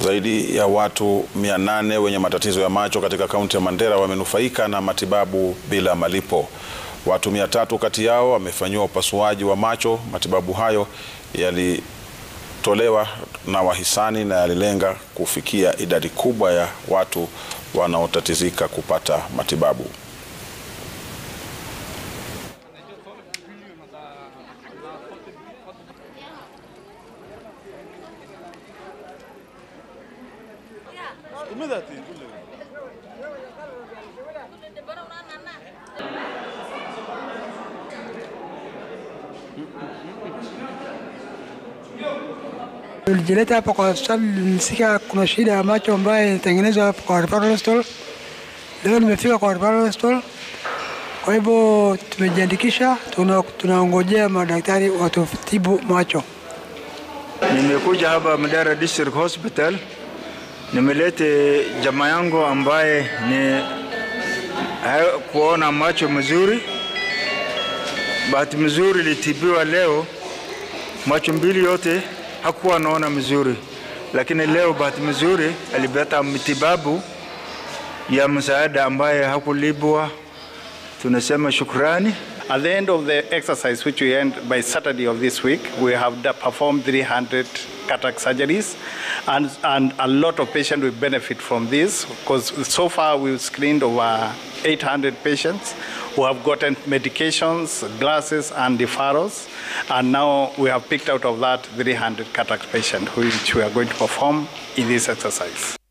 Zaidi ya watu 800 wenye matatizo ya macho katika kaunti ya Mandera wamenufaika na matibabu bila malipo. Watu 300 kati yao wamefanyiwa upasuaji wa macho. Matibabu hayo yalitolewa na wahisani na yalilenga kufikia idadi kubwa ya watu wanaotatizika kupata matibabu. Nilijileta hapa kwa hospitali, nilisikia kuna shida ya macho ambayo inatengenezwa hapa kwa referral hospital. Leo nimefika kwa referral hospital, kwa hivyo tumejiandikisha, tuna- tunaongojea madaktari watutibu macho. Nimekuja hapa Mandera District Hospital, nimelete jamaa yangu ambaye ni ha- kuona macho mzuri. Bahati mzuri litibiwa leo, macho mbili yote hakuwa anaona mzuri, lakini leo bahati mzuri alipata matibabu ya msaada ambaye hakulipwa. Tunasema shukrani. At the end of the exercise, which we end by Saturday of this week, we have da- performed 300 cataract surgeries, and, and a lot of patients will benefit from this because so far we've screened over 800 patients who have gotten medications, glasses, and deferrals, and now we have picked out of that 300 cataract patients, which we are going to perform in this exercise.